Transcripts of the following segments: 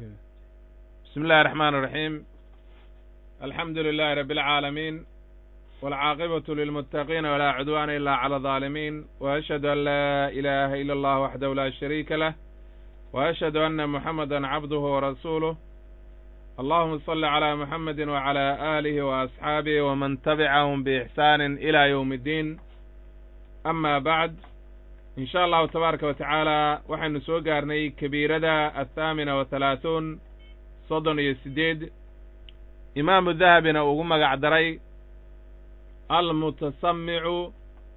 بسم الله الرحمن الرحيم الحمد لله رب العالمين والعاقبة للمتقين ولا عدوان إلا على الظالمين وأشهد أن لا إله إلا الله وحده لا شريك له وأشهد أن محمدا عبده ورسوله اللهم صل على محمد وعلى آله وأصحابه ومن تبعهم بإحسان إلى يوم الدين أما بعد in sha allahu tabaaraka wa tacaala waxaynu soo gaarnay kabiirada athaamina wa halaahuun soddon iyo siddeed imaamu dahabina ugu magac daray almutasamicu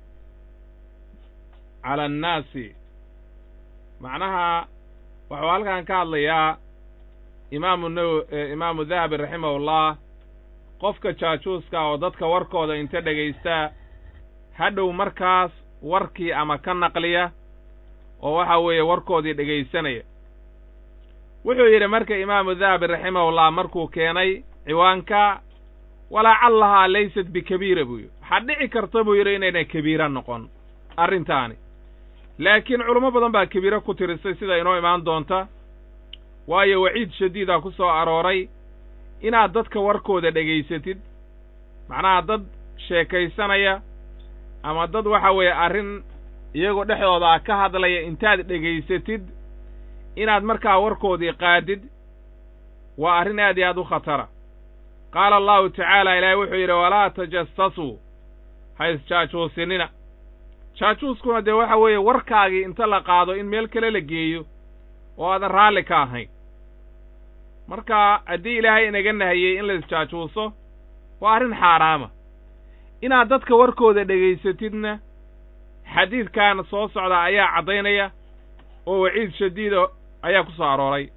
cala annaasi macnaha waxuu halkan ka hadlayaa imaamu naw imaamu dahabi raximahullah qofka jaajuuska oo dadka warkooda inta dhegaysta hadhow markaas warkii ama ka naqliya oo waxa weeye warkoodii dhegaysanaya wuxuu yidhi marka imaamu dahabi raximahullah markuu keenay ciwaanka walacallahaa laysat bikabiira buu yidhi waxaa dhici karta buu yidhi inayna kabiira noqon arrintaani laakiin culamo badan baa kabiiro ku tirisay sida inoo imaan doonta waayo waciid shadiida ku soo arooray inaad dadka warkooda dhegaysatid macnaha dad sheekaysanaya ama dad waxa weeye arrin iyagoo dhexdooda ka hadlaya intaad dhegaysatid inaad markaa warkoodii qaadid waa arrin aad iyo aad u khatara qaala allahu tacaala ilaahay wuxuu yidhi walaa tajasasuu ha isjaajuusinina jaajuuskuna dee waxa weeye warkaagii inta la qaado in meel kale la geeyo oo aadan raalli ka ahayn marka haddii ilaahay inaga nahiyey in la isjaajuuso waa arrin xaaraama inaad dadka warkooda dhegaysatidna xadiidkan soo socda ayaa caddaynaya oo waciid shadiida ayaa ku soo arooray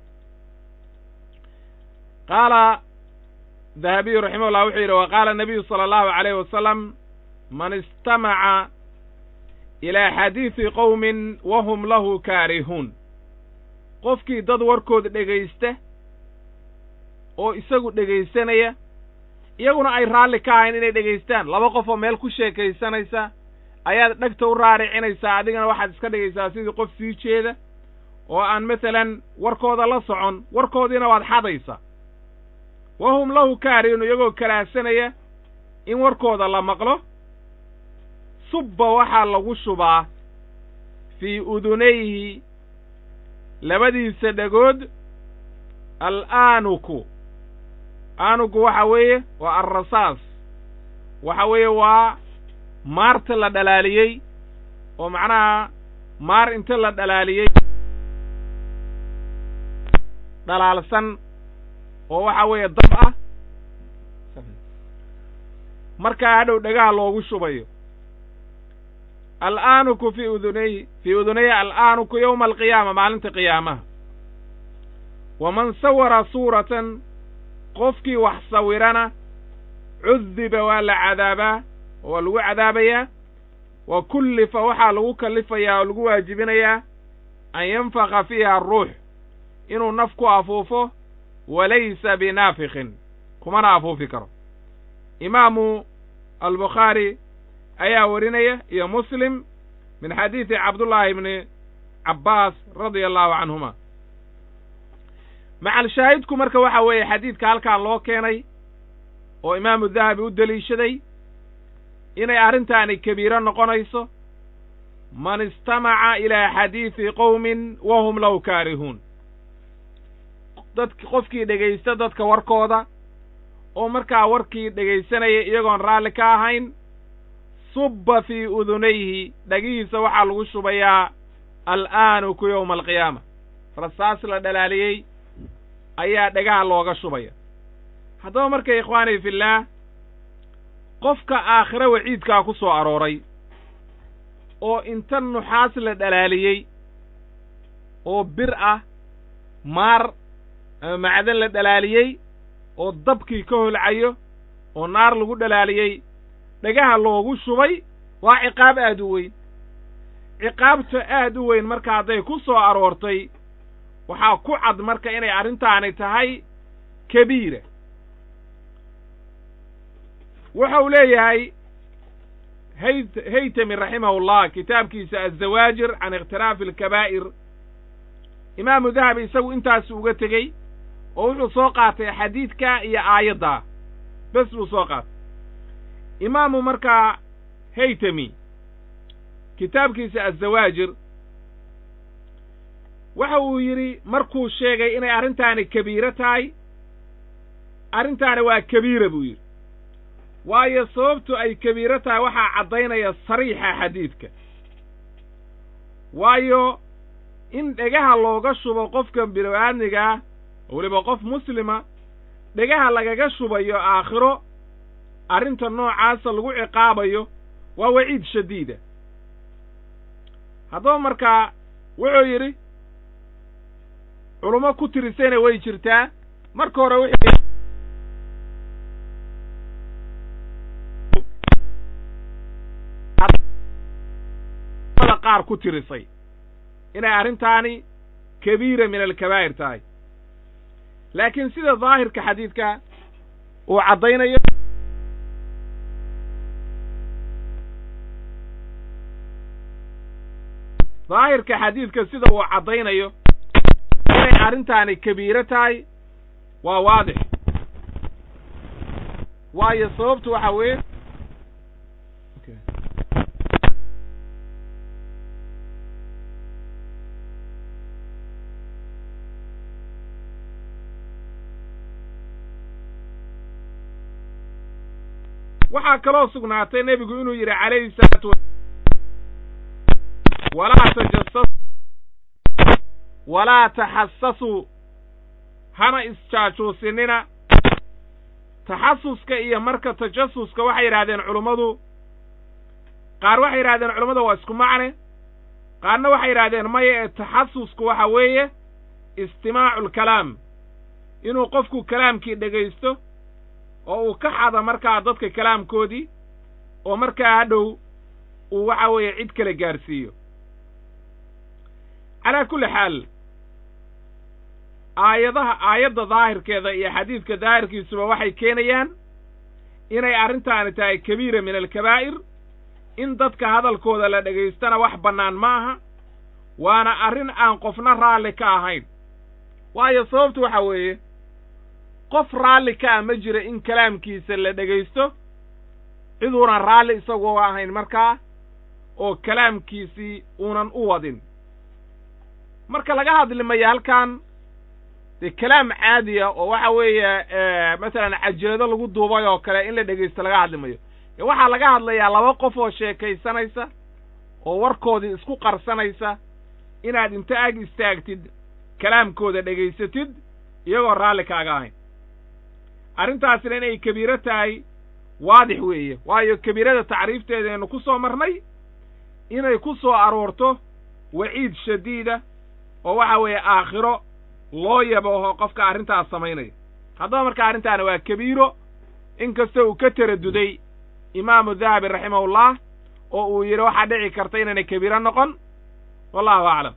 qaala dahabiyu raximahullah wuxuu yidhi wa qaala nabiyu sala allahu calayhi wasalam man istamaca ilaa xadiidi qowmin wahum lahu kaarihuun qofkii dad warkooda dhegaysta oo isagu dhegaysanaya iyaguna ay raalli ka ahayn inay dhegaystaan laba qof oo meel ku sheekaysanaysa ayaad dhegta u raaricinaysaa adigana waxaad iska dhigaysaa sidii qof sii jeeda oo aan masalan warkooda la socon warkoodiina waad xadaysaa wahum lahu kaarihun iyagoo kalaahsanaya in warkooda la maqlo subba waxaa lagu shubaa fii udunayhi labadiisa dhagood al'aanuku aanugu waxa weeye waa alrasaas waxa weeye waa maarta la dhalaaliyey oo macnaha maar inta la dhalaaliyey dhalaalsan oo waxa weeye dab ah markaa hadhow dhagaha loogu shubayo al'aanuku fii udunayhi fii udunayhi al'aanuku yowma alqiyaama maalinta qiyaamaha waman sawara suuratan qofkii wax sawirana cudiba waa la cadaabaa oo waa lagu cadaabayaa wa kullifa waxaa lagu kallifayaa oo lagu waajibinayaa an yanfaka fiiha aruux inuu naf ku afuufo walaysa binaafikin kumana afuufi karo imaamu albukhaari ayaa warinaya iyo muslim min xadiidi cabdullaahi ibni cabbaas radia allahu canhuma macal shaahidku marka waxa weeye xadiidka halkaan loo keenay oo imaamu dahabi u deliishaday inay arrintaani kabiiro noqonayso man istamaca ilaa xadiidi qowmin wahum lahu kaarihuun dadk qofkii dhegaysta dadka warkooda oo markaa warkii dhegaysanaya iyagoon raalli ka ahayn subba fii udunayhi dhagihiisa waxaa lagu shubayaa al'aanuku yowma alqiyaama rasaas la dhalaaliyey ayaa dhagaha looga shubaya haddaba marka ikhwaanii fillaah qofka aakhire waciidkaa ku soo arooray oo inta nuxaas la dhalaaliyey oo bir ah maar ama macdan la dhalaaliyey oo dabkii ka holcayo oo naar lagu dhalaaliyey dhagaha loogu shubay waa ciqaab aad u weyn ciqaabta aad u weyn marka hadday ku soo aroortay waxaa ku cad marka inay arrintaani tahay kabiira wuxuu leeyahay hayt haytami raximahullah kitaabkiisa azawaajir can ikhtilaafi alkabaa'ir imaamu dahabi isagu intaas uga tegey oo wuxuu soo qaatay xadiidka iyo aayaddaa bes buu soo qaatay imaamu markaa haytami kitaabkiisa azawaajir waxa uu yidhi markuu sheegay inay arrintaani kabiiro tahay arrintaani waa kabiira buu yidhi waayo sababtu ay kabiiro tahay waxaa caddaynaya sariixa xadiidka waayo in dhegaha looga shubo qofka bini-aadmigaa oo weliba qof muslima dhegaha lagaga shubayo aakhiro arrinta noocaasa lagu ciqaabayo waa waciid shadiida haddaba markaa wuxuu yidhi culummo ku tirisayna way jirtaa marka hore wixii qaar ku tirisay inay arrintaani kabiira min alkabaa'ir tahay laakiin sida daahirka xadiidka uu caddaynayo daahirka xadiidka sida uu caddaynayo inay arrintaani kabiiro tahay waa waadix waayo sababtu waxa weeye waxaa kaloo sugnaatay nebigu inuu yidhi calayhi salaatu wa walaa tajasasuu walaa taxasasuu hana isjaajuusinina taxasuska iyo marka tajasuska waxay yidhahdeen culummadu qaar waxay yidhahdeen culummada waa isku macne qaarna waxay yidhahdeen maya ee taxasusku waxa weeye istimaacu lkalaam inuu qofku kalaamkii dhegaysto oo uu ka xada markaa dadka kalaamkoodii oo markaa hadhow uu waxa weeye cid kale gaadhsiiyo calaa kulli xaal aayadaha aayadda daahirkeeda iyo xadiidka daahirkiisuba waxay keenayaan inay arrintaani tahay kabiira min alkabaa'ir in dadka hadalkooda la dhegaystana wax bannaan ma aha waana arrin aan qofna raalli ka ahayn waayo sababtu waxa weeye qof raalli ka ah ma jira in kalaamkiisa la dhegaysto ciduunan raalli isagoo ahayn markaa oo kalaamkiisii uunan u wadin marka laga hadli maya halkan dee kalaam caadiya oo waxa weeye masalan cajeedo lagu duubay oo kale in la dhegaysto laga hadli mayo ee waxaa laga hadlayaa laba qof oo sheekaysanaysa oo warkoodii isku qarsanaysa inaad inta ag istaagtid kalaamkooda dhegaysatid iyagoo raalli kaaga ahayn arrintaasina inay kabiiro tahay waadix weeye waayo kabiirada tacriifteedaynu ku soo marnay inay ku soo aroorto waciid shadiida oo waxa weeye aakhiro loo yabaho qofka arrintaas samaynaya haddaba marka arrintaani waa kabiiro in kasta uu ka taraduday imaamu dahabi raximahullah oo uu yidhi waxaa dhici karta inaynay kabiiro noqon wallahu aclam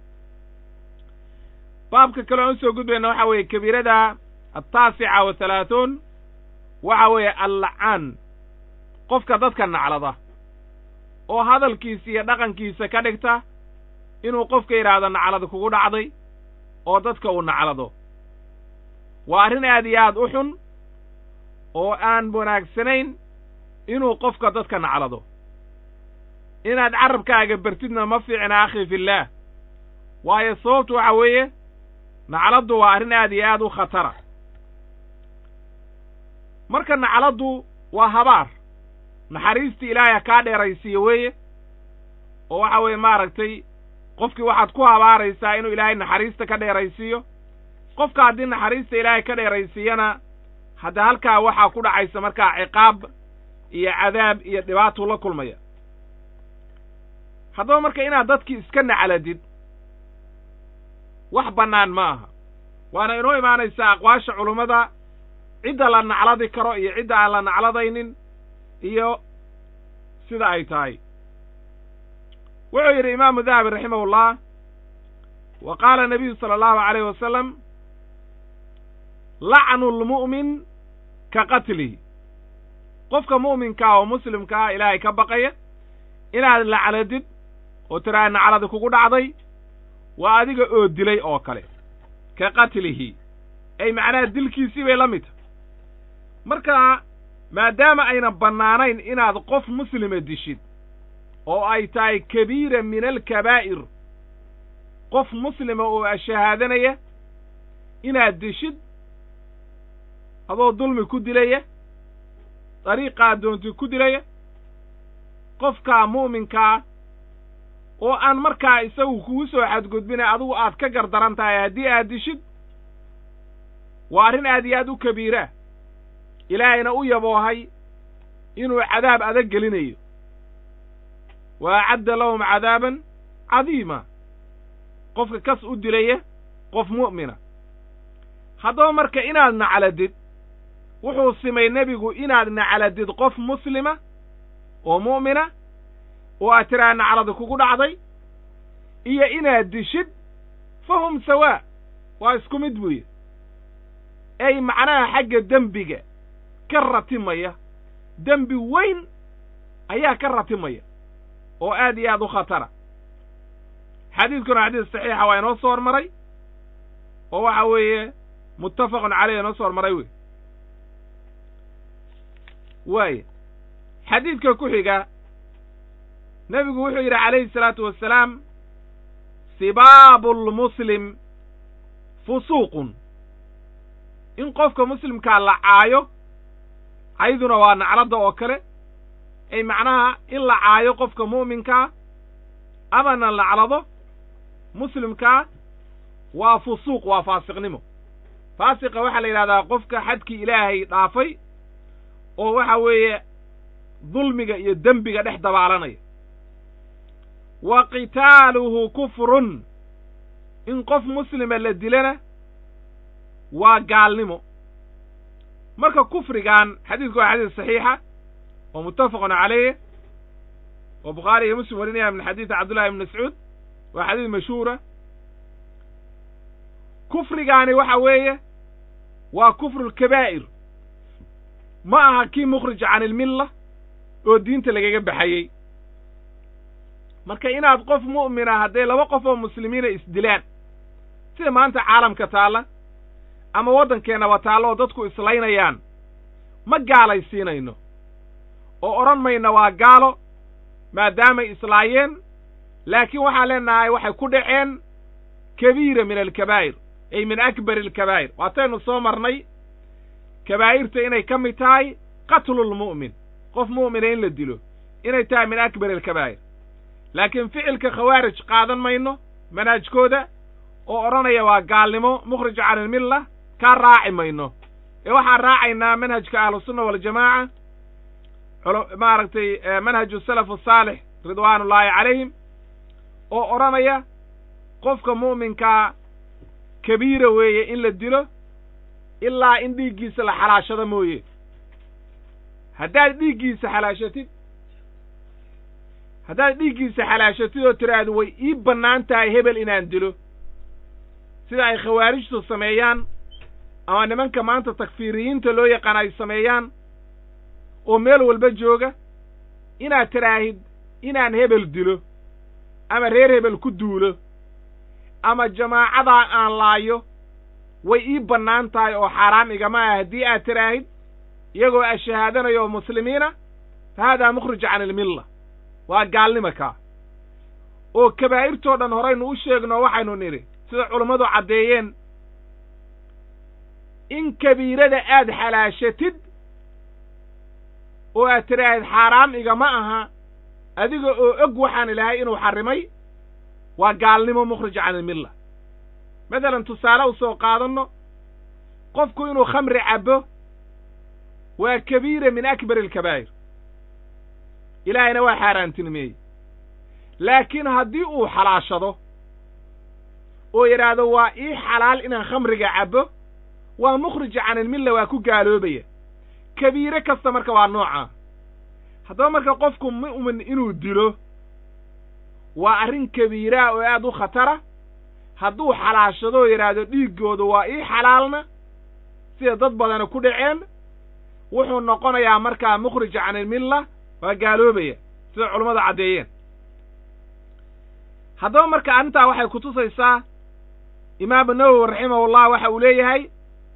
baabka kale aan usoo gudbayna waxa weeye kabiirada altaasica wa halaathuun waxa weeye allacaan qofka dadka naclada oo hadalkiisa iyo dhaqankiisa ka dhigta inuu qofka yidhaahdo naclad kugu dhacday oo dadka uu naclado waa arrin aad iyo aad u xun oo aan wanaagsanayn inuu qofka dadka naclado inaad carabkaaga bartidna ma fiicna akhi fillaah waayo sababtu waxa weeye nacladdu waa arrin aad iyo aad u khatara marka nacladdu waa habaar naxariistii ilaahay kaa dheeraysiiyo weeye oo waxa weeye maaragtay qofkii waxaad ku habaaraysaa inuu ilaahay naxariista ka dheeraysiiyo qofka haddii naxariista ilaahay ka dheeraysiiyana hadda halkaa waxaa ku dhacaysa markaa ciqaab iyo cadaab iyo dhibaatuu la kulmaya haddaba marka inaad dadkii iska nacladid wax bannaan ma aha waana inoo imaanaysaa aqwaasha culummada cidda la nacladi karo iyo cidda aan la nacladaynin iyo sida ay tahay wuxuu yidhi imaamu dahabi raximahullah wa qaala nabiyu sala allahu alayh wasalam lacnu lmu'min ka qatlihi qofka mu'minkaa oo muslimkaa ilaahay ka baqaya inaad lacladid oo tiraa nacladi kugu dhacday waa adiga oo dilay oo kale ka qatlihi ay macnaha dilkiisii bay la mid tahay marka maadaama aynan bannaanayn inaad qof muslima dishid oo ay tahay kabiira min alkabaa'ir qof muslima oo shahaadanaya inaad dishid adoo dulmi ku dilaya dariiqaa doonti ku dilaya qofkaa mu'minkaa oo aan markaa isagu kugu soo xadgudbina adigu aad ka gardaran tahay haddii aad dishid waa arrin aad iyo aad u kabiiraa ilaahayna u yaboohay inuu cadaab adag gelinayo wa acadda lahum cadaaban cadiima qofka kas u dilaya qof mu'mina haddaba marka inaad nacladid wuxuu simay nebigu inaad nacladid qof muslima oo mu'mina oo aad tiraa nacladi kugu dhacday iyo inaad dishid fa hum sawaa waa isku mid buuye ay macnaha xagga dembiga ka ratimaya dembi weyn ayaa ka ratimaya oo aad iyo aad u khatara xadiidkuna xadiis saxiixa waa inoo soo hormaray oo waxa weeye muttafaqun caleyh inoo soo hormaray wey waaya xadiidka ku xiga nebigu wuxuu yidhi calayhi salaatu wassalaam sibaabu lmuslim fusuuqun in qofka muslimkaa la caayo cayduna waa nacladda oo kale ay macnaha in la caayo qofka mu'minkaa amana laclado muslimkaa waa fusuuq waa faasiqnimo faasiqa waxaa la yidhahdaa qofka xadkii ilaahay dhaafay oo waxa weeye dulmiga iyo dembiga dhex dabaalanaya wa qitaaluhu kufrun in qof muslima la dilana waa gaalnimo marka kufrigan xadiidku waa xadiis saxiixa oo muttafaqun caleyh oo bukhaari iyo muslim warinaya min xadiidi cabdullahi ibn mascuud waa xadiis mashhuura kufrigaani waxa weeye waa kufru lkabaa'ir ma aha kii mukhrij can ilmilla oo diinta lagaga baxayey marka inaad qof mu'mina hadday laba qof oo muslimiina isdilaan sida maanta caalamka taalla ama waddankeennaba taallo oo dadku islaynayaan ma gaalaysiinayno oo odhan mayna waa gaalo maadaamay islaayeen laakiin waxaan leenahay waxay ku dhaceen kabiira min alkabaa'ir ay min akbari alkabaa'ir waataynu soo marnay kabaa'irta inay ka mid tahay qatlulmu'min qof mu'mina in la dilo inay tahay min akbari alkabaa'ir laakiin ficilka khawaarij qaadan mayno manhajkooda oo odhanaya waa gaalnimo mukhrij can ilmilla kaa raaci mayno ee waxaan raacaynaa manhajka ahlusunna waljamaaca maaragtay manhaju salaf asaalix ridwaanullaahi calayhim oo odhanaya qofka mu'minkaa kabiira weeye in la dilo ilaa in dhiiggiisa la xalaashado mooye haddaad dhiiggiisa xalaashatid haddaad dhiiggiisa xalaashatid oo tiraahdo way ii bannaan tahay hebel inaan dilo sida ay khawaarijtu sameeyaan ama nimanka maanta takfiiriyiinta loo yaqaan ay sameeyaan oo meel walba jooga inaad tiraahid inaan hebel dilo ama reer hebel ku duulo ama jamaacadaa aan laayo way ii bannaan tahay oo xaaraam igama ah haddii aad tiraahid iyagoo ashahaadanaya oo muslimiina fa haadaa mukhrij can ilmilla waa gaalnima kaa oo kabaa'irtoo dhan horaynu u sheegno waxaynu nidhi sida culummadu caddeeyeen in kabiirada aad xalaashatid oo aad tiraahid xaaraam igama aha adiga oo og waxaan ilaahay inuu xarrimay waa gaalnimo mukhrij can ilmilla masalan tusaale u soo qaadanno qofku inuu khamri cabbo waa kabiira min akbari alkabaa'ir ilaahayna waa xaaraantinimeeyey laakiin haddii uu xalaashado oo yidhaahdo waa ii xalaal inaan khamriga cabbo waa mukhrij can ilmilla waa ku gaaloobaya kabiire kasta marka waa noocaa haddaba marka qofku mu'min inuu dilo waa arrin kabiiraa oo aad u khatara hadduu xalaashado oo yidhaahdo dhiiggooda waa ii xalaalna sida dad badana ku dhaceen wuxuu noqonayaa markaa mukhrij can ilmilla waa gaaloobaya sida culummadu caddeeyeen haddaba marka arrintaa waxay kutusaysaa imaamu nawowi raximahullah waxa uu leeyahay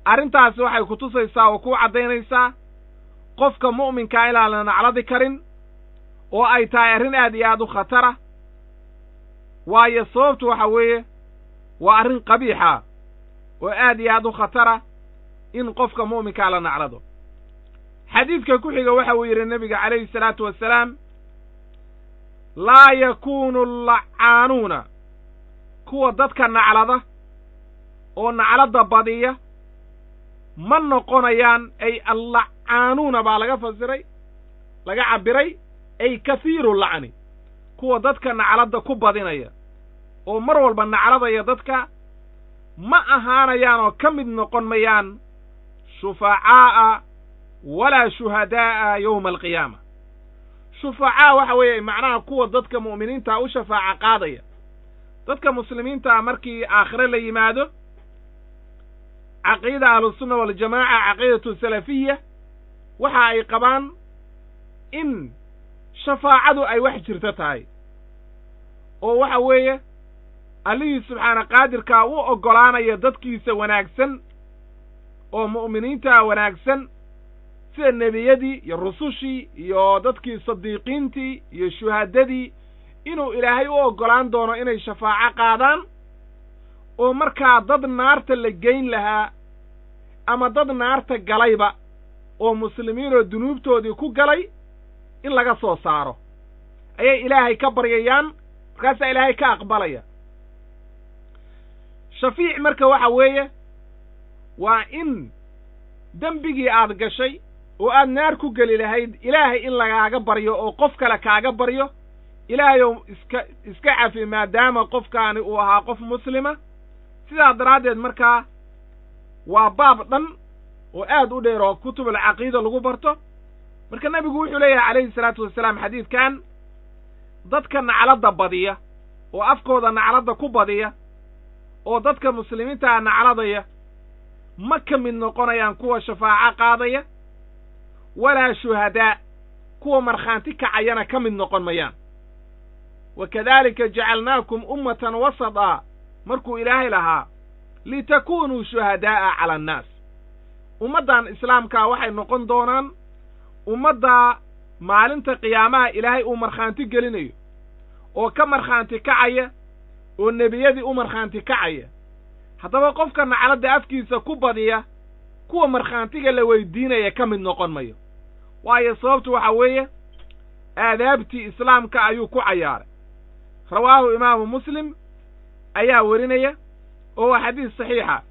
arrintaasi waxay ku tusaysaa oo ku caddaynaysaa qofka mu'minkaa inaan la nacladi karin oo ay tahay arrin aad iyo aad u khatara waayo sababtu waxa weeye waa arrin qabiixa oo aad iyo aad u khatara in qofka mu'minkaa la naclado xadiidka ku xiga waxa uu yidhi nebiga calayhi salaatu wasalaam laa yakuunu allacaanuuna kuwa dadka naclada oo nacladda badiya ma noqonayaan ay allacaanuuna baa laga fasiray laga cabbiray ay kahiiru lacni kuwa dadka nacladda ku badinaya oo mar walba nacladaya dadka ma ahaanayaan oo ka mid noqon mayaan shufacaa'a walaa shuhadaa'a yowma alqiyaama shufacaa waxa weeye macnaha kuwa dadka mu'miniinta u shafaaca qaadaya dadka muslimiintaa markii aakhire la yimaado caqiida ahlusunna waljamaaca caqiidatu salafiya waxa ay qabaan in shafaacadu ay wax jirto tahay oo waxa weeye allihii subxaana qaadirkaa u oggolaanaya dadkiisa wanaagsan oo mu'miniintaa wanaagsan sida nebiyadii iyo rusushii iyo dadkii sadiiqiintii iyo shuhadadii inuu ilaahay u oggolaan doono inay shafaaco qaadaan oo markaa dad naarta la geyn lahaa ama dad naarta galayba oo muslimiin oo dunuubtoodii ku galay in laga soo saaro ayay ilaahay ka baryayaan markaasaa ilaahay ka aqbalaya shafiic marka waxa weeye waa in dembigii aad gashay oo aad naar ku geli lahayd ilaahay in lagaaga baryo oo qof kale kaaga baryo ilaahayow iska iska cafi maadaama qofkaani uu ahaa qof muslima sidaa daraaddeed markaa waa baab dhan oo aad u dheer oo kutubul caqiida lagu barto marka nebigu wuxuu leeyahay calayhi salaatu wasalaam xadiidkan dadka nacladda badiya oo afkooda nacladda ku badiya oo dadka muslimiintaa nacladaya ma ka mid noqonayaan kuwa shafaaco qaadaya walaa shuhadaa kuwa markhaanti kacayana ka mid noqon mayaan wa kadaalika jacalnaakum ummatan wasada markuu ilaahay lahaa litakuunuu shuhadaa'a cala annaas ummaddan islaamkaa waxay noqon doonaan ummaddaa maalinta qiyaamaha ilaahay uu markhaanti gelinayo oo ka markhaanti kacaya oo nebiyadii u markhaanti kacaya haddaba qofka nacladda afkiisa ku badiya kuwa markhaantiga la weydiinaya ka mid noqon mayo waayo sababtu waxa weeye aadaabtii islaamka ayuu ku cayaaray rawaahu imaamu muslim ayaa werinaya oo waa xadiis saxiixa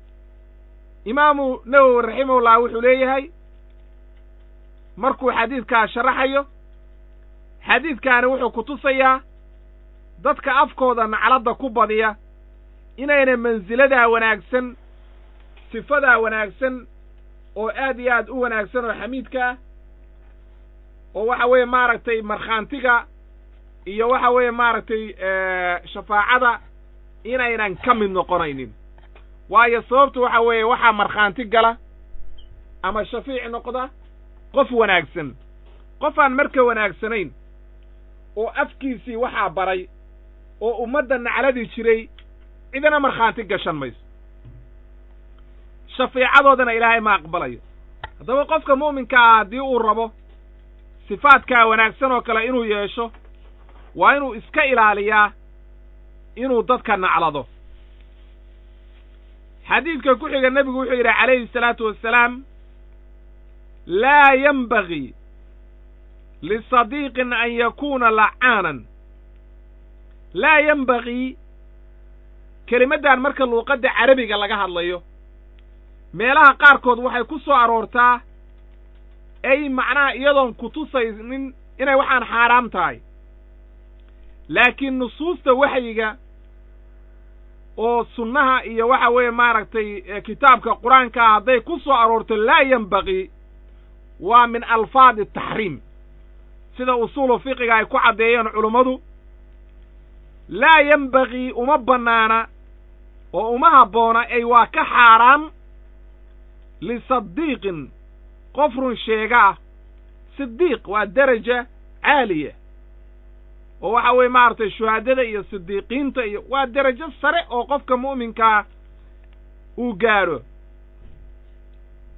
imaamu nawowi raximahullah wuxuu leeyahay markuu xadiidkaa sharaxayo xadiidkaani wuxuu ku tusayaa dadka afkooda nacladda ku badiya inayna mansiladaa wanaagsan sifadaa wanaagsan oo aad iyo aad u wanaagsan oo xamiidka ah oo waxa weeye maaragtay markhaantiga iyo waxa weeye maaragtay shafaacada inaynan ka mid noqonaynin waayo sababtu waxa weeye waxaa markhaanti gala ama shafiic noqda qof wanaagsan qof aan marka wanaagsanayn oo afkiisii waxaa baray oo ummadda nacladii jiray cidina markhaanti gashan mayso shafiicadoodana ilaahay ma aqbalayo haddaba qofka mu'minka ah haddii uu rabo sifaadkaa wanaagsan oo kale inuu yeesho waa inuu iska ilaaliyaa inuu dadka naclado xadiidka ku xiga nebigu wuxuu yidhi calayhi salaatu wassalaam laa yenbagii lisadiiqin an yakuuna lacaanan laa yenbagii kelimaddan marka luuqadda carabiga laga hadlayo meelaha qaarkood waxay ku soo aroortaa ay macnaha iyadoon kutusaynin inay waxaan xaaraam tahay laakiin nusuusta waxyiga oo sunnaha iyo waxa weeye maaragtay kitaabka qur-aankaa hadday ku soo aroorto laa yenbagii waa min alfaadi taxriim sida usuulu fiqiga ay ku caddeeyeen culummadu laa yenbagii uma bannaana oo uma habboona ay waa ka xaaraam lisadiiqin qof run sheega ah sidiiq waa deraja caaliya oo waxa weeye maaragtay shuhaadada iyo sidiiqiinta iyo waa derajo sare oo qofka mu'minkaa uu gaadho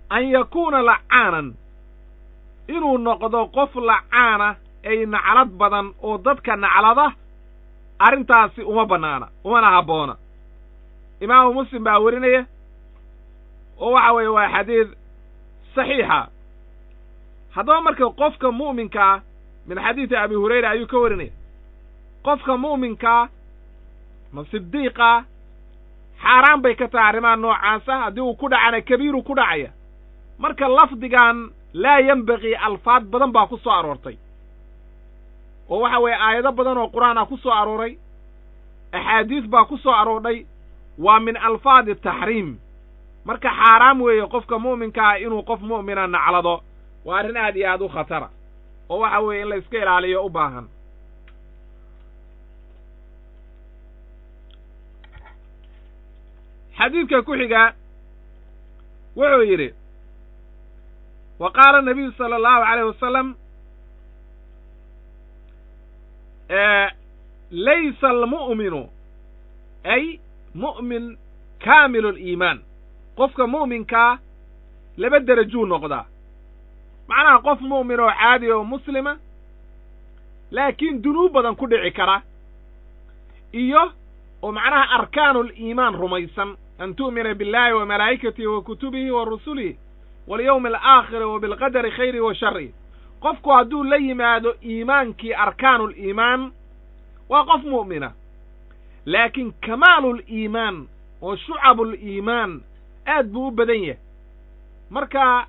an yakuuna lacaanan inuu noqdo qof lacaana ay naclad badan oo dadka naclada arrintaasi uma bannaana umana habboona imaamu muslim baa werinaya oo waxa weeye waa xadiid saxiixa haddaba marka qofka mu'minkaa min xadiidi abi hurayra ayuu ka warinaya qofka mu'minkaa ma sidiiqa xaaraan bay ka tahay arrimaha noocaasa haddii uu ku dhacana kabiiru ku dhacaya marka lafdigan laa yembaqii alfaad badan baa ku soo aroortay oo waxa weeye aayado badan oo qur-aan ah ku soo arooray axaadiis baa ku soo aroordhay waa min alfaadi taxriim marka xaaraam weeye qofka mu'minkaa inuu qof mu'mina naclado waa arrin aad iyo aad u khatara oo waxa weeye in la iska ilaaliyo u baahan xadiidka ku xiga wuxuu yidhi wa qaala nabiyu sala allahu alayh wasalam laysa almu'minu ay mu'min kaamilu aliimaan qofka mu'minkaa laba derajuu noqdaa macnaha qof mu'min oo caadi oo muslima laakiin dunuub badan ku dhici kara iyo oo macnaha arkaanu aliimaan rumaysan an tu'mina biاllahi wa malaa'ikatihi wa kutubihi wa rusulihi walyowmi alaakhiri wa bilqadari khayrihi wa sharrihi qofku hadduu la yimaado iimaankii arkaanu liimaan waa qof mu'mina laakiin kamaaluliimaan oo shucabuliimaan aad buu u badan yahay marka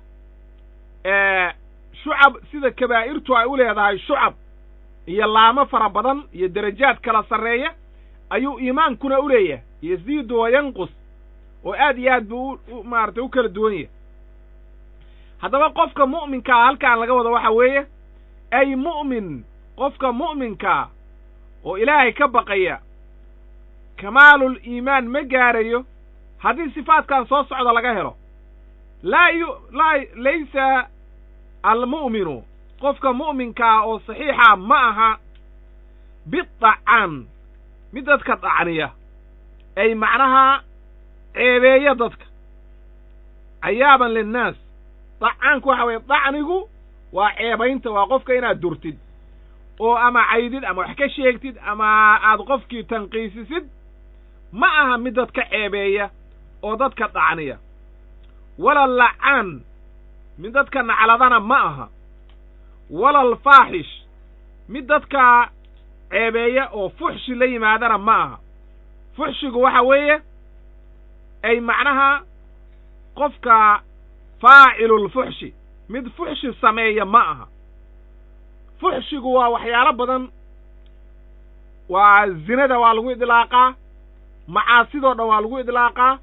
shucab sida kabaa'irtu ay u leedahay shucab iyo laamo fara badan iyo derajaad kala sarreeya ayuu iimaankuna u leeyahay yasiidu wa yanqus oo aad iyo aad buu u maaratay u kala duwan yahay haddaba qofka mu'minkaa halkaan laga wado waxa weeye ay mu'min qofka mu'minkaa oo ilaahay ka baqaya kamaalul iimaan ma gaarayo haddii sifaadkan soo socda laga helo laa yu laa laysa almu'minu qofka mu'minkaa oo saxiixa ma aha bidacaan mid dadka dacniya ay macnaha ceebeeya dadka cayaaban linnaas dacaanku waxa weeye dacnigu waa ceebaynta waa qofka inaad durtid oo ama caydid ama wax ka sheegtid ama aad qofkii tanqiisisid ma aha mid dadka ceebeeya oo dadka dacniya wala lacaan mid dadka nacladana ma aha wala alfaaxish mid dadka ceebeeya oo fuxshi la yimaadana ma aha fuxshigu waxa weeye ay macnaha qofka faacilulfuxshi mid fuxshi sameeya ma aha fuxshigu waa waxyaalo badan waa zinada waa lagu idlaaqaa macaasidoo dhan waa lagu idlaaqaa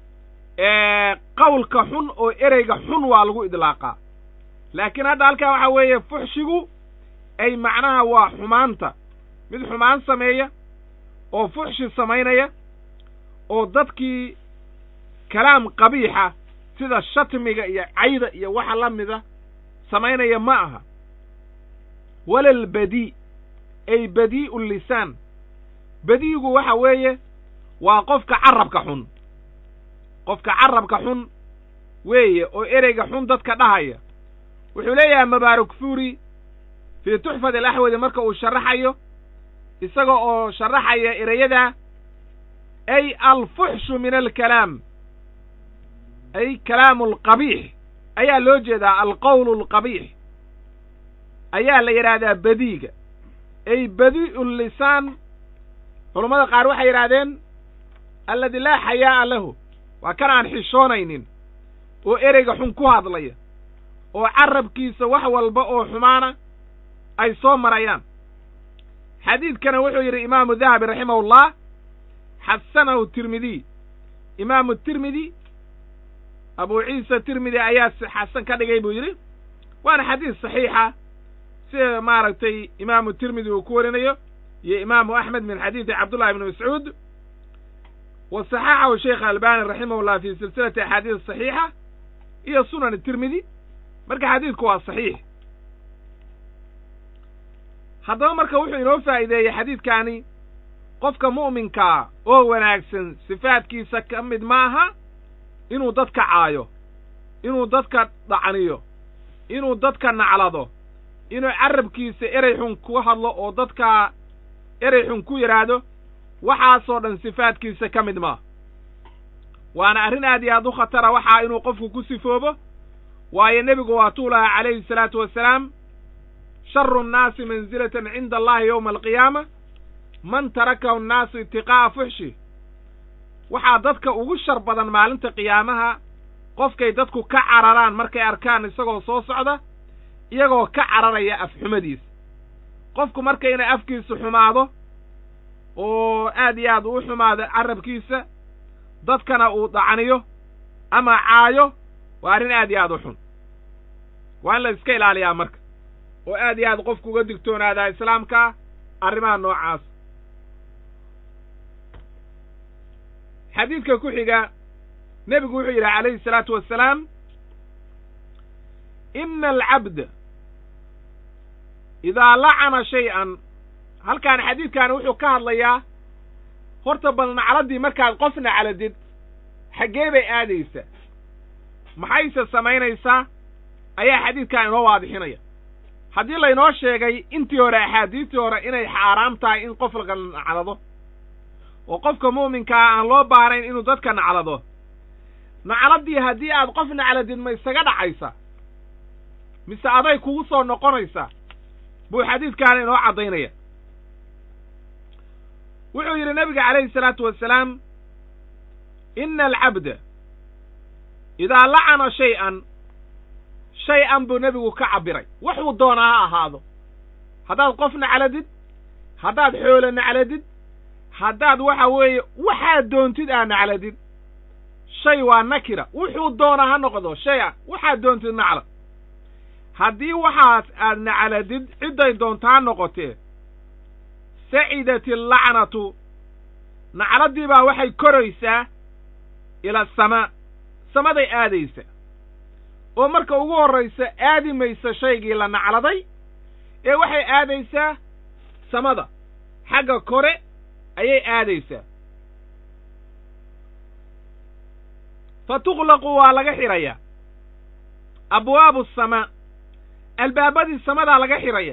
qawlka xun oo ereyga xun waa lagu idlaaqaa laakiin hadda halkaa waxaa weeye fuxshigu ay macnaha waa xumaanta mid xumaan sameeya oo fuxshi samaynaya oo dadkii kalaam qabiixa sida shatmiga iyo cayda iyo waxa la mida samaynaya ma aha wala albadii ay badii'u lisaan badiigu waxa weeye waa qofka carabka xun qofka carabka xun weeye oo ereyga xun dadka dhahaya wuxuu leeyahay mabaarak fuuri fii tuxfat alaxwadi marka uu sharaxayo isaga oo sharaxaya ereyada ay alfuxshu min alkalaam ay kalaamu alqabiix ayaa loo jeedaa alqowlu alqabiix ayaa la yidhaahdaa badiiga ay badii'u lisaan culammada qaar waxay yidhahdeen alladii laa xayaa'a lahu waa kan aan xishoonaynin oo ereyga xun ku hadlaya oo carabkiisa wax walba oo xumaana ay soo marayaan xadiidkana wuxuu yidhi imaamu dahabi raximahullah xasanahu tirmidiy imaamu tirmidi abu ciisa tirmidi ayaa xasan ka dhigay buu yidhi waana xadiis saxiixa sida maaragtay imaamu tirmidi uu ku warinayo iyo imaamu axmed min xadiidi cabdullahi ibni mascuud wa saxaxahu sheikh albani raximahullah fi silsilati axaadiis saxiixa iyo sunan tirmidi marka xadiidku waa saxiix haddaba marka wuxuu inoo faa'iideeyey xadiidkaani qofka mu'minkaa oo wanaagsan sifaadkiisa ka mid ma aha inuu dadka caayo inuu dadka dhacniyo inuu dadka naclado inuu carabkiisa erey xun ku hadlo oo dadka erey xun ku yidhaahdo waxaasoo dhan sifaadkiisa ka mid maa waana arrin aad iyo aad u khatara waxaa inuu qofku ku sifoobo waayo nebigu waatuu lahaa calayhi salaatu wasalaam sharu nnaasi mansilatan cinda allahi yowma alqiyaama man tarakahu annaasu itiqaa'a fuxshi waxaa dadka ugu shar badan maalinta qiyaamaha qofkay dadku ka cararaan markay arkaan isagoo soo socda iyagoo ka cararaya afxumadiisa qofku marka inay afkiisu xumaado oo aad iyo aad uu xumaado carabkiisa dadkana uu dacniyo ama caayo waa arrin aad iyo aad u xun waa in la iska ilaaliyaa marka oo aad iyo aad qofku uga digtoonaadaa islaamkaa arrimaha noocaas xadiidka ku xiga nebigu wuxuu yidhi calayhi salaatu wassalaam ina alcabda idaa lacana shay-an halkaan xadiidkaani wuxuu ka hadlayaa horta bal nacladdii markaad qof nacladid xaggee bay aadaysaa maxayse samaynaysaa ayaa xadiidkan inoo waadixinaya haddii laynoo sheegay intii hore axaadiistii hore inay xaaraam tahay in qof laga naclado oo qofka mu'minkaa aan loo baanayn inuu dadka naclado nacladdii haddii aad qof nacladid ma isaga dhacaysa mise aday kugu soo noqonaysaa buu xadiidkaana inoo caddaynaya wuxuu yidhi nebiga calayhi salaatu wasalaam ina alcabda idaa lacana shay-an shay-an buu nebigu ka cabbiray waxuu doonaa ha ahaado haddaad qof nacladid haddaad xoolo nacladid haddaad waxa weeye waxaad doontid aa nacladid shay waa nakira wuxuu doonaa ha noqdo shay a waxaad doontid nacla haddii waxaas aad nacladid cidday doonta ha noqotee sacidat allacnatu nacladdii baa waxay koraysaa ila asamaa samaday aadaysa oo marka ugu horraysa aadi maysa shaygii la nacladay ee waxay aadaysaa samada xagga kore ayay aadaysaa fa tuqlaqu waa laga xidhayaa abwaabu asamaa albaabadii samadaa laga xidhaya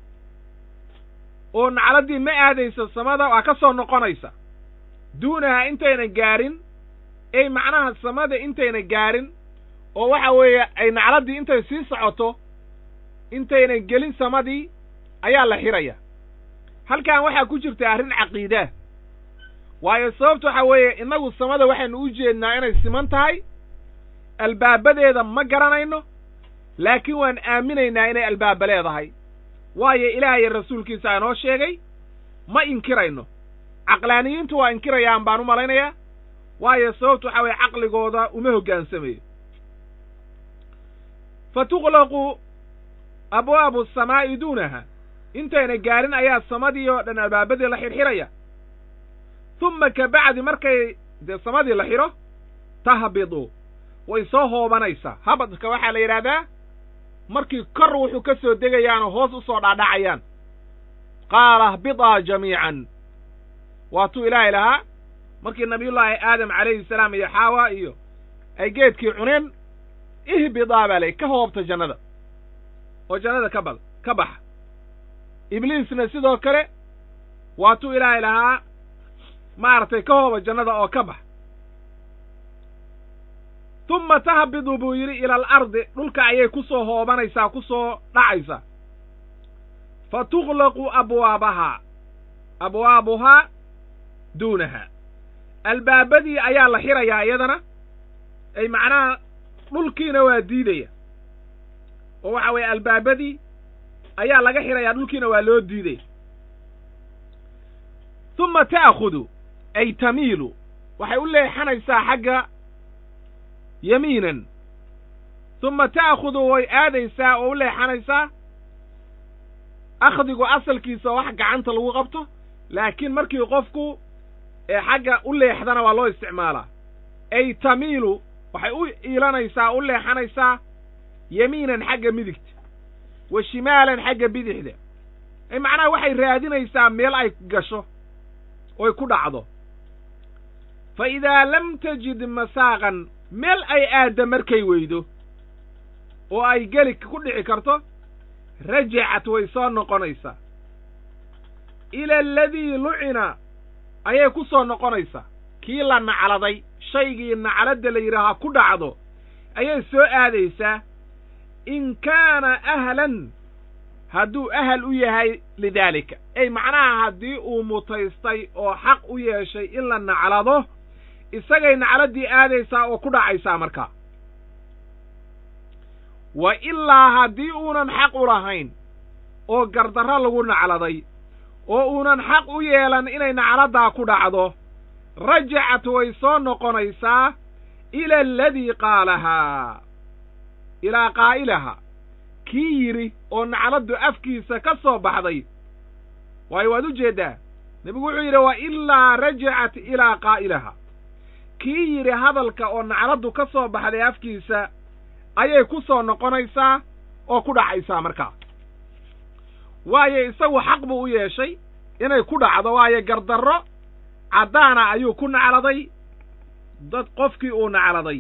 oo nacladdii ma aadayso samada waa ka soo noqonaysa duunaha intayna gaarin ey macnaha samada intayna gaarin oo waxa weeye ay nacladdii intay sii socoto intayna gelin samadii ayaa la xidhaya halkan waxaa ku jirta arrin caqiidaa waayo sababta waxa weeye innagu samada waxaynu u jeednaa inay siman tahay albaabadeeda ma garanayno laakiin waan aaminaynaa inay albaaba leedahay waayo ilaahay rasuulkiisa inoo sheegay ma inkirayno caqlaaniyiintu waa inkirayaan baan u malaynayaa waayo sababtu waxa weeye caqligooda uma hoggaansamayo fa tuqlaqu abwaabu asamaa'i duunaha intayna gaarin ayaa samadii oo dhan albaabadii la xidhxidhaya tumma ka bacdi markay dee samadii la xidho tahbidu way soo hoobanaysaa habadka waxaa la yidhaahdaa markii kor wuxuu ka soo degayaanoo hoos u soo dhaadhacayaan qaala ahbidaa jamiican waatuu ilaahay lahaa markii nabiyullaahi aadam calayhi salaam iyo xaawa iyo ay geedkii cuneen ihbidaa baa lay ka hoobta jannada oo jannada ka bad ka baxa ibliisna sidoo kale waatuu ilaahay lahaa maaragtay ka hooba jannada oo ka bax tumma tahbidu buu yidhi ila alardi dhulka ayay ku soo hoobanaysaa ku soo dhacaysaa fa tuqlaqu abwaabahaa abwaabuhaa duunaha albaabadii ayaa la xirayaa iyadana ay macnaha dhulkiina waa diidaya oo waxa weeye albaabadii ayaa laga xirayaa dhulkiina waa loo diidaya tumma ta'khudu ay tamiilu waxay u leexanaysaa xagga yamiinan tumma ta'khudu way aadaysaa oo u leexanaysaa akhdigu asalkiisa wax gacanta lagu qabto laakiin markii qofku ee xagga u leexdana waa loo isticmaalaa ay tamiilu waxay u iilanaysaa u leexanaysaa yamiinan xagga midigta wa shimaalan xagga bidixda ay macnaha waxay raadinaysaa meel ay gasho oy ku dhacdo fa idaa lam tajid masaaqan meel ay aadda markay weydo oo ay geli ku dhici karto rajacat way soo noqonaysaa ila aladii lucina ayay ku soo noqonaysaa kii la nacladay shaygii nacladda la yidhaahaa ku dhacdo ayay soo aadaysaa in kaana ahlan hadduu ahal u yahay lidaalika ey macnaha haddii uu mutaystay oo xaq u yeeshay in la naclado isagay nacladdii aadaysaa oo ku dhacaysaa markaa wa ilaa haddii uunan xaq u lahayn oo gardarro lagu nacladay oo uunan xaq u yeelan inay nacladdaa ku dhacdo rajacat way soo noqonaysaa ila aladii qaalahaa ilaa qaa'ilaha kii yidhi oo nacladdu afkiisa ka soo baxday waayo waad u jeeddaa nebigu wuxuu yidhi wa ilaa rajacat ilaa qaa'ilaha kii yidhi hadalka oo nacladdu ka soo baxday afkiisa ayay ku soo noqonaysaa oo ku dhacaysaa markaa waayo isagu xaq buu u yeeshay inay ku dhacdo waayo gardarro caddaana ayuu ku nacladay dad qofkii uu nacladay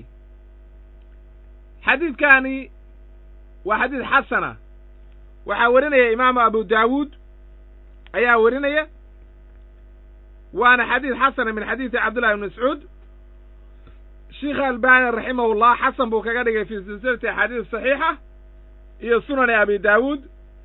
xadiidkaani waa xadiid xasana waxaa werinaya imaamu abu daawuud ayaa werinaya waana xadiid xasana min xadiidi cabdullahi ibn mascuud sheikh albani raximahullah xasan buu kaga dhigay fii silsilati axaadiis saxiixa iyo sunani abi daawuud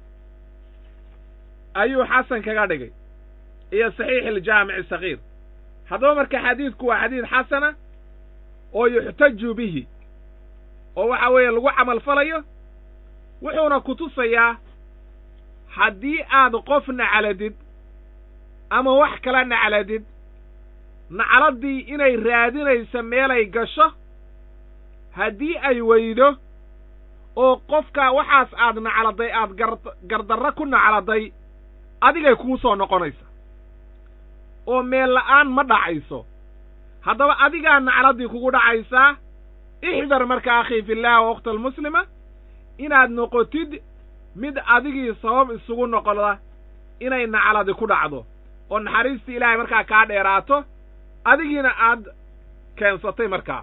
ayuu xasan kaga dhigay iyo saxiix aljaamici sagiir haddaba marka xadiidku waa xadiid xasana oo yuxtaju bihi oo waxa weeye lagu camal falayo wuxuuna ku tusayaa haddii aad qof nacladid ama wax kala nacladid nacladdii inay raadinayso meelay gasho haddii ay weydo oo qofka waxaas aad nacladay aad gar gardarro ku nacladay adigay kuu soo noqonaysa oo meel la'aan ma dhacayso haddaba adigaa nacladdii kugu dhacaysaa ixdar marka akhii fillaah waqta almuslima inaad noqotid mid adigii sabab isugu noqoda inay nacladi ku dhacdo oo naxariistii ilaahay markaa kaa dheeraato adigiina aad keensatay markaa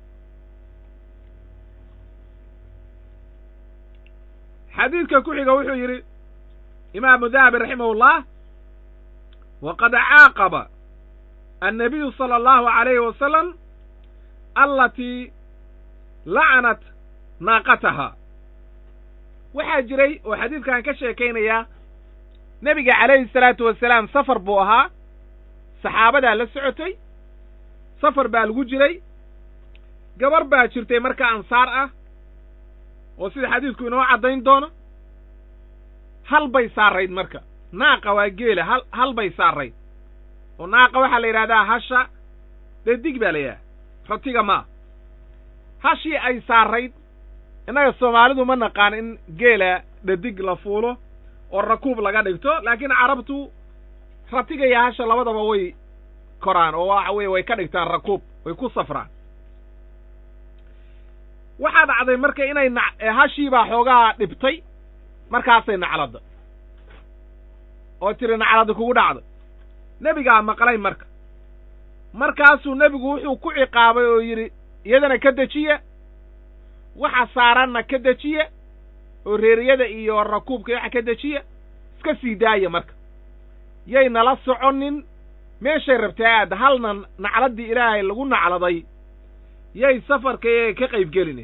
xadiidka ku xiga wuxuu yidhi imaamu dahabi raximahullah waqad caaqaba annabiyu sala allahu calayhi wasalam allatii lacanat naaqataha waxaa jiray oo xadiidkan ka sheekaynayaa nebiga calayhi salaatu wasalaam safar buu ahaa saxaabadaa la socotay safar baa lagu jiray gabar baa jirtay marka ansaar ah oo sida xadiidku inoo caddayn doono hal bay saarayd marka naaqa waa geela hal hal bay saarayd oo naaqa waxaa la yidhahdaa hasha dee dig baa la yidhaha ratiga maa hashii ay saarayd innaga soomaalidu ma naqaan in geela dhadig la fuulo oo rakuub laga dhigto laakiin carabtu ratiga iyo hasha labadaba way koraan oo waxa weeye way ka dhigtaan rakuub way ku safraan waxaa dhacday marka inay na hashiibaa xoogaa dhibtay markaasay nacladda oo tiri nacladda kugu dhacday nebigaa maqlay marka markaasuu nebigu wuxuu ku ciqaabay oo yidhi iyadana ka dejiya waxa saaranna ka dejiya oo reeriyada iyo rakuubka waxa ka dejiya iska sii daaya marka yay nala soconin meeshay rabtay aad halna nacladdii ilaahay lagu nacladay yay safarka ka qaybgelini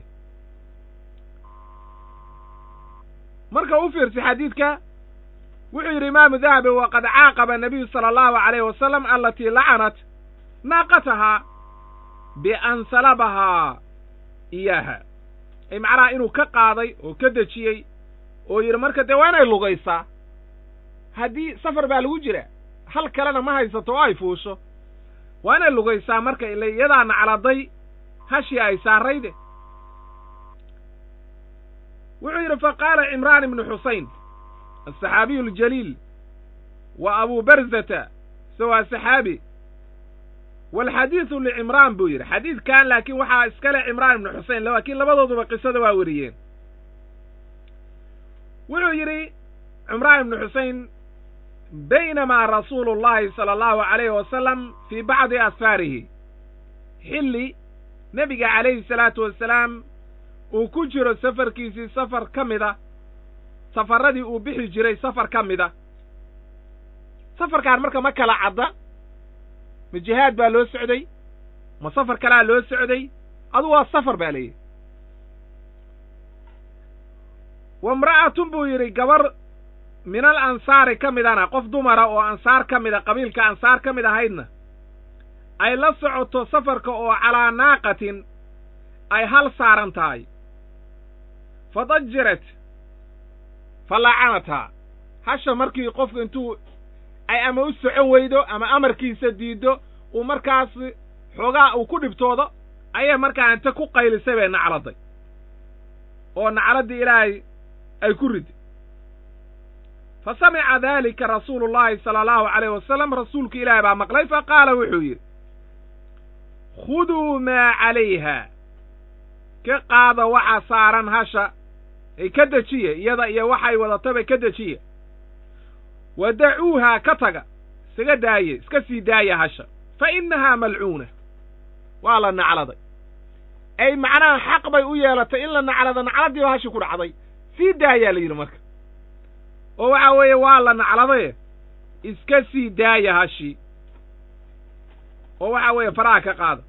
marka u fiirsa xadiidka wuxuu yidhi imaamu dahabi waqad caaqaba nabiyu sala allahu calayhi wasalam alatii lacanat naaqatahaa bian salabahaa iyaaha ay macnaha inuu ka qaaday oo ka dejiyey oo yidhi marka dee waa inay lugaysaa haddii safar baa lagu jira hal kalena ma haysato oo ay fuusho waa inay lugaysaa marka ila iyadaa nacladay hashii ay saarayde wuxuu yidhi fa qaala cimraan ibnu xusayn asaxaabiyu aljaliil wa abu barzata se waa saxaabi walxadiidu licimraan buu yidhi xadiidkan laakiin waxaa iskale cimraan ibnu xusein laakiin labadooduba qisada waa weriyeen wuxuu yidhi cimraan ibnu xusein baynamaa rasuulu llahi sala allahu calayhi wasalam fii bacdi asfaarihi xilli nebiga calayhi salaatu wasalaam uu ku jiro safarkiisii safar ka mida safarradii uu bixi jiray safar ka mida safarkaan marka ma kala cadda ma jihaad baa loo socday ma safar kalaa loo socday adu waa safar baa leeyihi wa imra'atun buu yidhi gabar min al ansaari ka midana qof dumara oo ansaar ka mida qabiilka ansaar ka mid ahaydna ay la socoto safarka oo calaa naaqatin ay hal saaran tahay fadajirat fa lacanathaa hasha markii qofku intuu ay ama u socon weydo ama amarkiisa diiddo uu markaas xoogaa uu ku dhibtoodo ayay markaa inta ku qaylisay bay nacladay oo nacladdii ilaahay ay ku ridi fa samica daalika rasuulu llaahi sala allahu calayh wasalam rasuulka ilaahay baa maqlay fa qaala wuxuu yidhi khuduu maa calayha ka qaada waxa saaran hasha ay ka dejiye iyada iyo waxay wadataba ka dejiye wa dacuuhaa ka taga isaga daaye iska sii daaya hasha fa innahaa malcuuna waa la nacladay ay macnaha xaq bay u yeelatay in la naclado nacladdiiba hashi ku dhacday sii daayaa la yidhi marka oo waxa weeye waa la nacladaye iska sii daaya hashi oo waxa weeye faraha ka qaada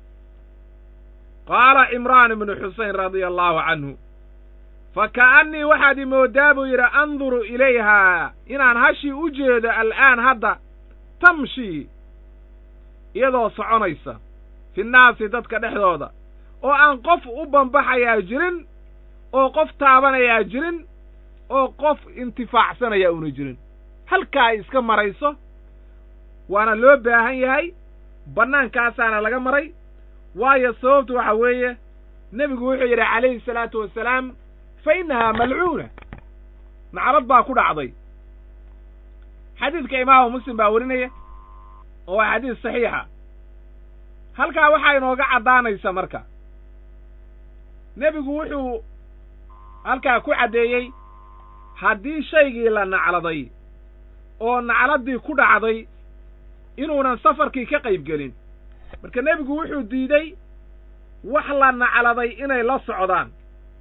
qaala cimraan ibnu xusein radia allaahu canhu fa ka'annii waxaad imoodaa buu yidhi anduru ilayhaa inaan hashii u jeedo al'aan hadda tamshii iyadoo soconaysa fi nnaasi dadka dhexdooda oo aan qof u bambaxayaa jirin oo qof taabanayaa jirin oo qof intifaacsanayaa una jirin halkaa ay iska marayso waana loo baahan yahay bannaankaasaana laga maray waayo sababtu waxa weeye nebigu wuxuu yidhi calayhi salaatu wasalaam fa innahaa malcuuna naclad baa ku dhacday xadiidka imaamu muslim baa warinaya oo waa xadiis saxiixa halkaa waxaa inooga caddaanaysa marka nebigu wuxuu halkaa ku caddeeyey haddii shaygii la nacladay oo nacladdii ku dhacday inuunan safarkii ka qayb gelin marka nebigu wuxuu diiday wax la nacladay inay la socdaan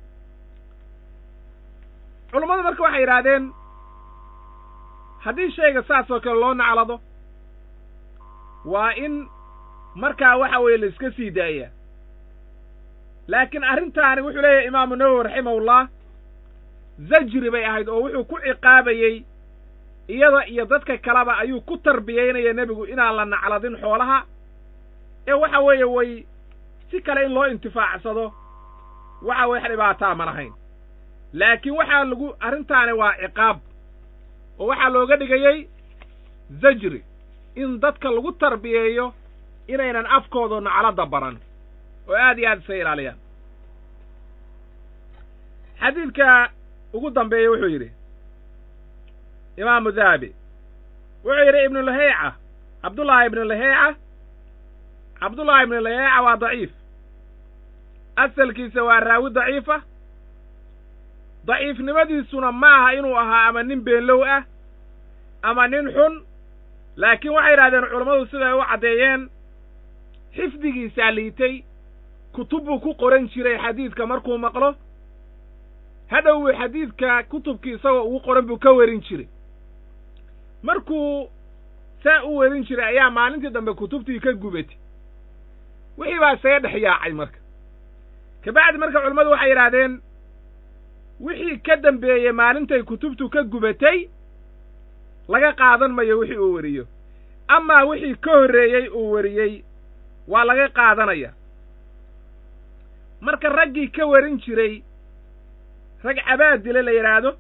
culummadu marka waxay yidhaahdeen haddii shayga saas oo kale loo naclado waa in markaa waxa weeye la iska sii daaya laakiin arrintaani wuxuu leeyahay imaamu nawowi raximahullah zajri bay ahayd oo wuxuu ku ciqaabayey iyada iyo dadka kaleba ayuu ku tarbiyaynaya nebigu inaan la nacladin xoolaha ee waxa weeye way si kale in loo intifaacsado waxa weye wax dhibaataa ma lahayn laakiin waxaa lagu arrintaani waa ciqaab oo waxaa looga dhigayey zajri in dadka lagu tarbiyeeyo inaynan afkooda nacladda baran oo aad iyo aad isa ilaaliyaan xadiidka ugu dambeeya wuxuu yidhi imaamu dahabi wuxuu yidhi ibnu laheyca cabdullaahi ibnu laheyca cabdullaahi ibnu laheyca waa daciif asalkiisa waa raawi daciifa daciifnimadiisuna ma aha inuu ahaa ama nin beenlow ah ama nin xun laakiin waxay yidhahdeen culammadu siday u caddeeyeen xifdigiisaa liitay kutub buu ku qoran jiray xadiidka markuu maqlo hadhow xadiidka kutubkii isagoo ugu qoran buu ka werin jiray markuu saa u werin jiray ayaa maalintii dambe kutubtii ka gubatay wixii baa isaga dhex yaacay marka kabacdi marka culammadu waxay yidhaahdeen wixii ka dambeeyey maalintay kutubtu ka gubatay laga qaadan mayo wixii uu weriyo amaa wixii ka horreeyey uu weriyey waa laga qaadanaya marka raggii ka werin jiray rag cabaadile la yidhaahdo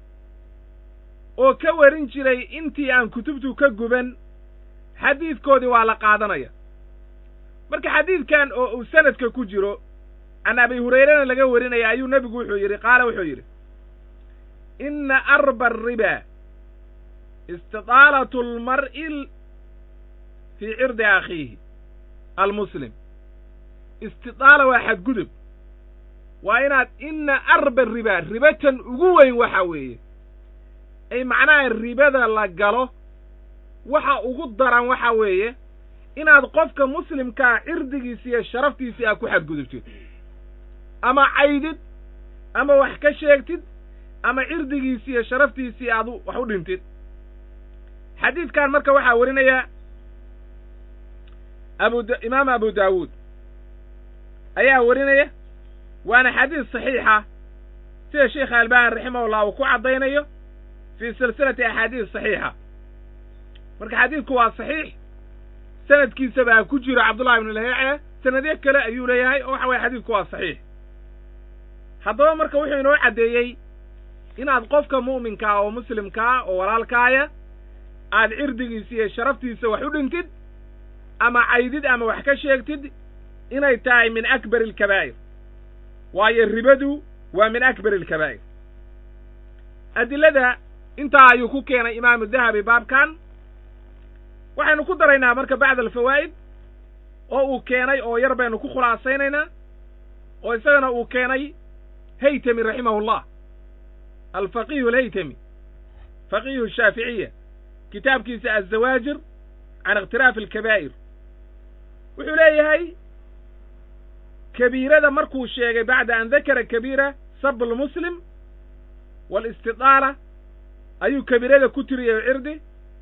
oo ka werin jiray intii aan kutubtu ka guban xadiidkoodii waa la qaadanaya marka xadiidkan oo uu sanadka ku jiro can abi hurayrana laga warinaya ayuu nebigu wuxuu yidhi qaala wuxuu yidhi inna arba ariba istidaalatu almar'i fii cirdi akhiihi almuslim istidaala waa xadgudub waa inaad inna arba riba ribatan ugu weyn waxa weeye ay macnaha ribada la galo waxa ugu daran waxa weeye inaad qofka muslimkaa cirdigiisa iyo sharaftiisii aad ku xadgudubtid ama caydid ama wax ka sheegtid ama cirdigiisii iyo sharaftiisii aad wax u dhintid xadiidkan marka waxaa warinaya abu imaam abu daawuud ayaa warinaya waana xadiis saxiixa sida sheikh albani raximahullah uu ku caddaynayo fii silsilati axaadiis saxiixa marka xadiidku waa saxiix sanadkiisa baa ku jiro cabdullahi ibnu laheece sanadyo kale ayuu leeyahay oo waxa weye xadiidku waa saxiix haddaba marka wuxuu inoo caddeeyey inaad qofka mu'minkaa oo muslimkaa oo walaalkaaya aad cirdigiisa iyo sharaftiisa wax u dhintid ama caydid ama wax ka sheegtid inay tahay min akbari alkabaa'ir waayo ribadu waa min akbari alkabaa'ir adilada intaa ayuu ku keenay imaamu dahabi baabkan waxaynu ku daraynaa marka bacda alfawaa'id oo uu keenay oo yar baynu ku khulaasaynaynaa oo isagana uu keenay haytami raximahullah alfaqihu alhaytami faqihu shaaficiya kitaabkiisa azawaajir can ikhtiraafi alkabaa'ir wuxuu leeyahay kabiirada markuu sheegay bacda an dakara kabiira sab almuslim waalistidaala ayuu kabiirada ku tiriyey cirdi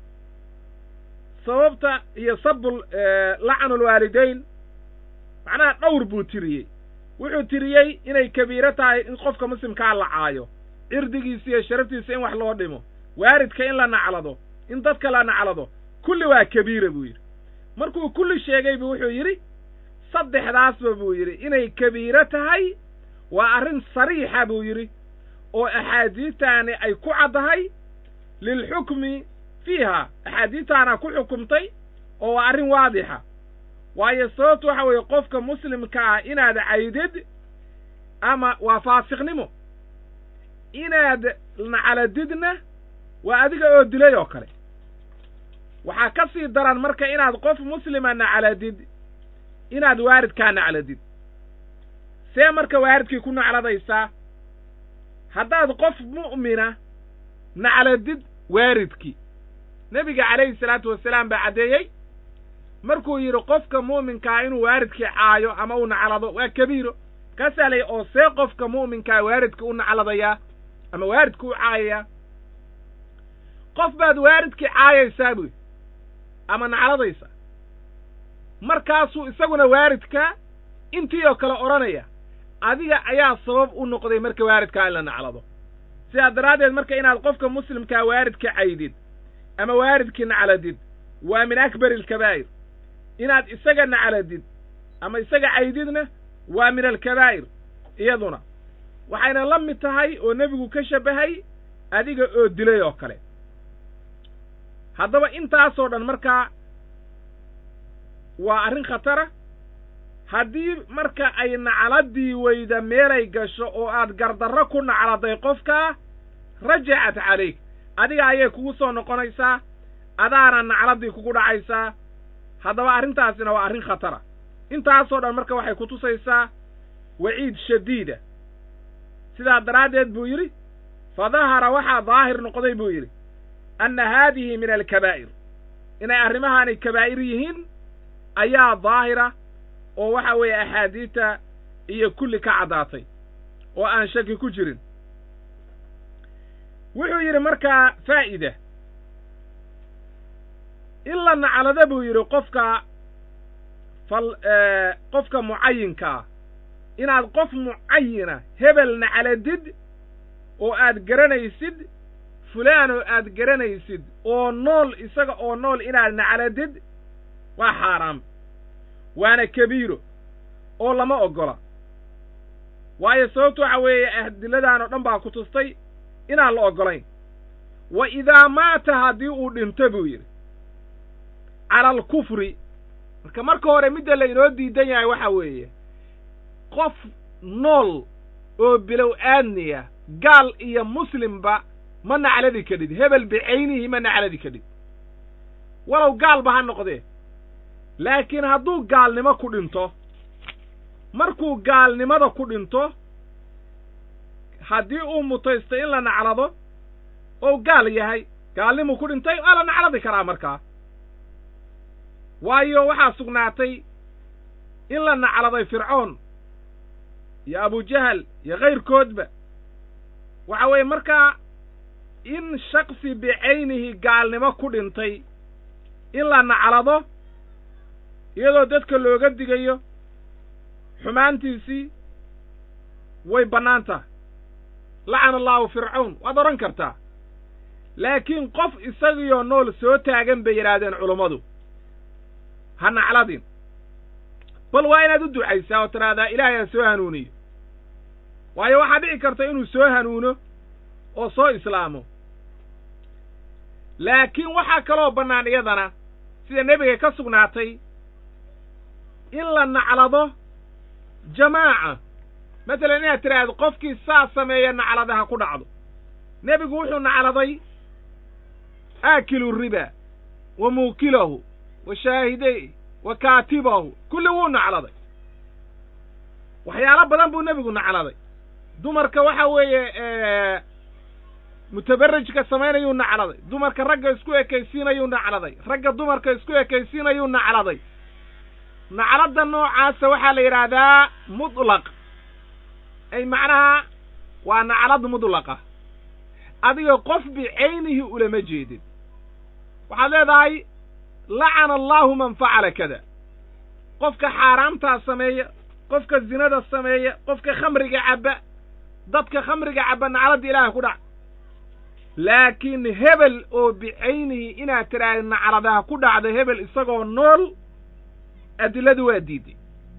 sababta iyo sabu lacnu lwaalidayn macnaha dhowr buu tiriyey wuxuu tiriyey inay kabiiro tahay in qofka muslimkaa la caayo cirdigiisa iyo sharaftiisa in wax loo dhimo waaridka in la naclado in dadka la naclado kulli waa kabiira buu yidhi markuu kulli sheegaybu wuxuu yidhi saddexdaasba buu yidhi inay kabiiro tahay waa arrin sariixa buu yidhi oo axaadiistaani ay ku caddahay lilxukmi fiiha axaadiistaana ku xukumtay oo waa arrin waadixa waayo sababtu waxa weeye qofka muslimka ah inaad caydid ama waa faasiqnimo inaad nacaladidna waa adiga oo dilay oo kale waxaa ka sii daran marka inaad qof muslima nacaladid inaad waaridkaa nacladid see marka waaridkii ku nacladaysaa haddaad qof mu'mina nacladid waaridkii nebiga calayhi salaatu wasalaam baa caddeeyey markuu yidhi qofka mu'minkaa inuu waaridkii caayo ama u naclado waa kabiiro kaasaa lay oo see qofka mu'minkaa waaridka u nacladayaa ama waaridka u caayayaa qof baad waaridkii caayaysaa buy ama nacladaysa markaasuu isaguna waaridka intii oo kale odhanaya adiga ayaa sabab u noqday marka waaridkaa in la naclado sidaa daraaddeed marka inaad qofka muslimkaa waaridka caydid ama waaridkii nacladid waa min akbari alkabaa'ir inaad isaga nacladid ama isaga caydidna waa min alkabaa'ir iyaduna waxayna la mid tahay oo nebigu ka shabbahay adiga oo dilay oo kale haddaba intaasoo dhan markaa waa arrin khatara haddii marka ay nacladii weyda meelay gasho oo aad gardarro ku nacladay qofkaa rajacat calayk adiga ayay kugu soo noqonaysaa adaana nacladii kugu dhacaysaa haddaba arrintaasina waa arrin khatara intaasoo dhan marka waxay ku tusaysaa waciid shadiida sidaa daraaddeed buu yidhi fa dahara waxaa daahir noqday buu yidhi anna haadihi min alkabaa'ir inay arrimahaanay kabaa'ir yihiin ayaa daahira oo waxa weeye axaadiidta iyo kulli ka caddaatay oo aan shaki ku jirin wuxuu yidhi markaa faa'ida in la naclado buu yidhi qofka fal qofka mucayinkaa inaad qof mucayina hebel nacladid oo aad garanaysid fulaan oo aad garanaysid oo nool isaga oo nool inaad nacladid waa xaaraam waana kabiiro oo lama oggola waayo sababtu waxa weeye ahdiladaan oo dhan baa ku tustay inaan la oggolayn wa idaa maata haddii uu dhinto buu yidhi cala alkufri marka marka hore midda laynoo diidan yahay waxa weeye qof nool oo bilow aadniya gaal iyo muslimba ma nacladi kadhid hebel bicaynihi ma nacladi kadhid walow gaalba ha noqdee laakiin hadduu gaalnimo ku dhinto markuu gaalnimada ku dhinto haddii uu mutaysto in la naclado ou gaal yahay gaalnimuu ku dhintay waa la nacladi karaa markaa waayo waxaa sugnaatay in la nacladay fircoon iyo abujahal iyo kayrkoodba waxa weeye markaa in shaksi bicaynihi gaalnimo ku dhintay in la naclado iyadoo dadka looga digayo xumaantiisii way bannaan tahay lacana allaahu fircawn waad odhan kartaa laakiin qof isagiyo nool soo taagan bay yidhaahdeen culummadu ha nacladin bal waa inaad u ducaysaa oo tidhaahdaa ilaahay ha soo hanuuniyo waayo waxaa dhici karta inuu soo hanuuno oo soo islaamo laakiin waxaa kaloo bannaan iyadana sida nebiga ka sugnaatay in la naclado jamaaca matalan inaad tidhaahdo qofkii saa sameeya naclada ha ku dhacdo nebigu wuxuu nacladay aakilu riba wa muukilahu wa shaahiday wa kaatibahu kulli wuu nacladay waxyaalo badan buu nebigu nacladay dumarka waxa weeye mutabarrijka samaynayuu nacladay dumarka ragga isku ekaysiinayuu nacladay ragga dumarka isku ekaysiinayuu nacladay nacladda noocaasa waxaa la yidhaahdaa mutlaq ay macnaha waa naclad mudlaqa adiga qof bicaynihi ulama jeedin waxaad leedahay lacana allaahu man facala kada qofka xaaraamtaa sameeya qofka zinada sameeya qofka khamriga cabba dadka khamriga cabba nacladda ilaaha ku dhac laakiin hebel oo bicaynihi inaad tidhaahda nacladaha ku dhacda hebel isagoo nool adiladu waa diiday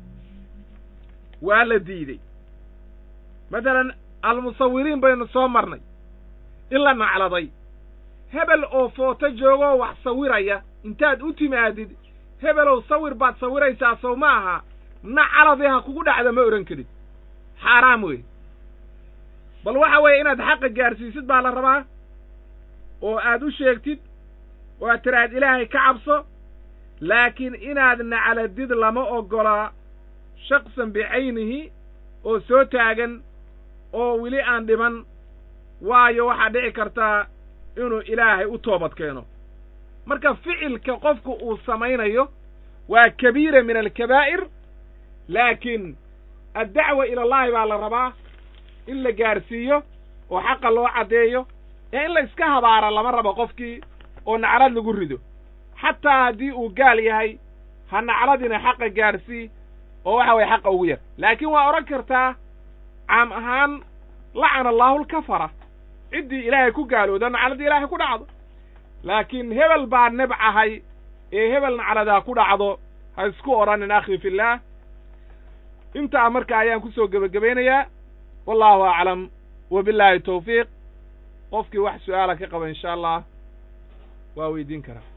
waa la diidey matalan almusawiriin baynu soo marnay in la nacladay hebel oo footo joogoo wax sawiraya intaad u timaadid hebelow sawir baad sawiraysaa sow ma aha nacladii ha kugu dhacda ma odhan karid xaaraam wey bal waxa weeye inaad xaqa gaarsiisid baa la rabaa oo aad u sheegtid oo aad tiraahad ilaahay ka cabso laakiin inaad nacladid lama oggolaa shaksan bicaynihi oo soo taagan oo weli aan dhiman waayo waxaa dhici kartaa inuu ilaahay u toobad keeno marka ficilka qofku uu samaynayo waa kabiira min alkabaa'ir laakiin addacwa ila allahi baa la rabaa in la gaarsiiyo oo xaqa loo caddeeyo ee in la iska habaara lama rabo qofkii oo naclad lagu rido xataa haddii uu gaal yahay ha nacladina xaqa gaarsii oo waxa weye xaqa ugu yar laakiin waa odhan kartaa caam ahaan lacana allaahu alkafara ciddii ilaahay ku gaalooda nacladii ilaahay ku dhacdo laakiin hebel baa nebcahay ee hebel nacladaa ku dhacdo ha isku odhanin akhi fillaah intaa marka ayaan kusoo gebagabaynayaa wallaahu aclam wa billaahi tawfiiq qofkii wax su'aala ka qaba insha allah waa weydiin karaa